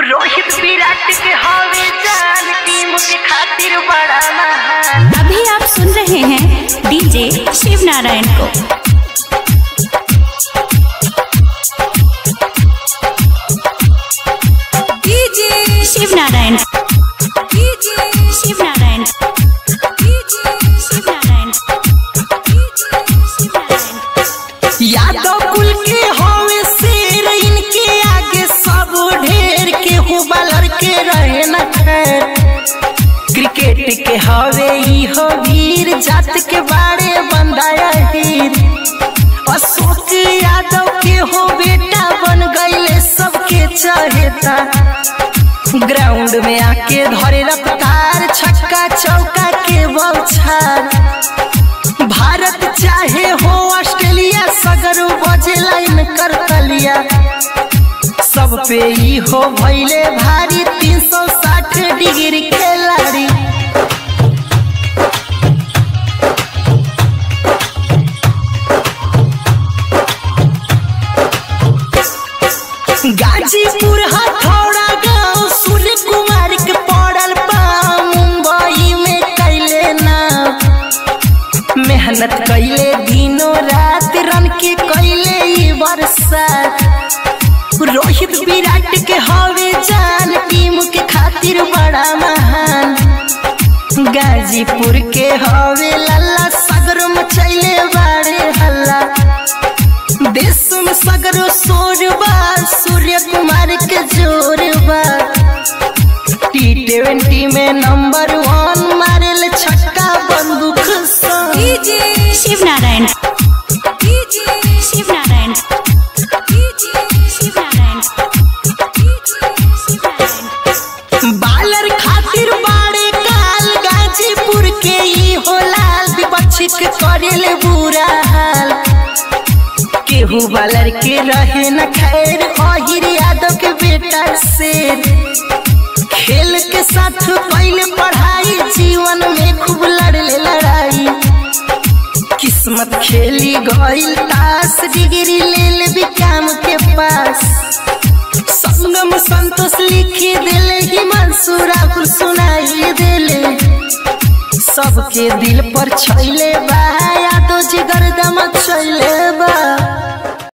रोहित विराट के हवे जान टीम के खातिर बड़ा महान अभी आप सुन रहे हैं डीजे शिव नारायण को DJ Shiv Narayan DJ Shiv Narayan DJ Shiv Narayan DJ Shiv Narayan Yadav कुल के हवे शेर इनके आगे सब ढेर के हुबलर के रहे न खैर क्रिकेट के हवे ई हो वीर जात के बारे बंदाया हीर अशोक यादव के हो बेटा बन गईले सबके चहेता ग्राउंड में आके धरे रफ्तार छक्का चौका के बौछार भारत चाहे हो ऑस्ट्रेलिया सगर बजे लाइन कर तलिया सब पे ही हो भैले भारी 360 डिग्री खिलाड़ी गाजीपुर हथौड़ा गांव सूर्य कुमार के पड़ल बा मुंबई में कैले ना मेहनत कैले दिनों रात रन के कैले ई बरसात रोहित विराट के हवे जान टीम के खातिर बड़ा महान गाजीपुर के हवे लल्ला सगर मचैले बाड़े हल्ला देश में सगरो शोर बा सूर्य कुमार के जोर बा टी ट्वेंटी में नंबर वन मारेल छक्का बंदूक सा DJ Shiv Narayan DJ Shiv Narayan DJ Shiv Narayan DJ Shiv Narayan bowler खातिर बाड़े काल गाजीपुर के ई हो लाल विपक्षित के करेले बुरा हाल केहू बालर के रहे न खैर अहिर यादव के बेटा शेर खेल के साथ पहले पढ़ाई जीवन में खूब लड़ले लड़ाई किस्मत खेली गईल तास डिग्री ले ले भी काम के पास संगम संतोष लिखी दिले हिमांशु राहुल सुनाई दिले सबके दिल पर छैले बा यादो जिगर दम छैले